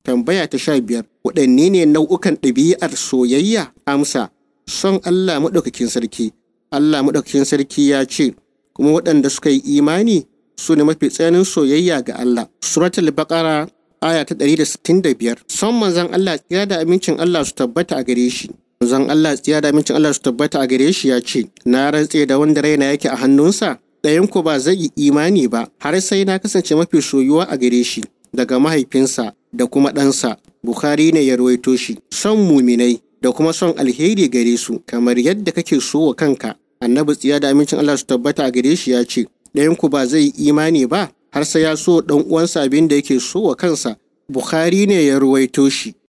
Tambaya ta sha biyar, waɗanne ne nau'ukan ɗabi'ar soyayya? Amsa, son Allah maɗaukakin sarki. Allah maɗaukakin sarki ya ce, kuma waɗanda suka yi imani su ne mafi tsananin soyayya ga Allah. Suratul Baqara aya ta ɗari da sittin da biyar. Son manzon Allah tsira da amincin Allah su tabbata a gare shi. Manzon Allah tsira da amincin Allah su tabbata a gare shi ya ce, Na rantse da wanda raina yake a hannunsa, ɗayan ku ba zai yi imani ba, har sai na kasance mafi soyuwa a gare shi. daga mahaifinsa da kuma ɗansa. Bukhari ne ya rawaito shi. Son muminai da kuma son alheri gare su kamar yadda kake so wa kanka. Annabi tsiya da amincin Allah su tabbata a gare shi ya ce, ɗayanku ba zai yi imani ba har sai ya so ɗan uwansa abin da yake so wa kansa. Bukhari ne ya rawaito shi.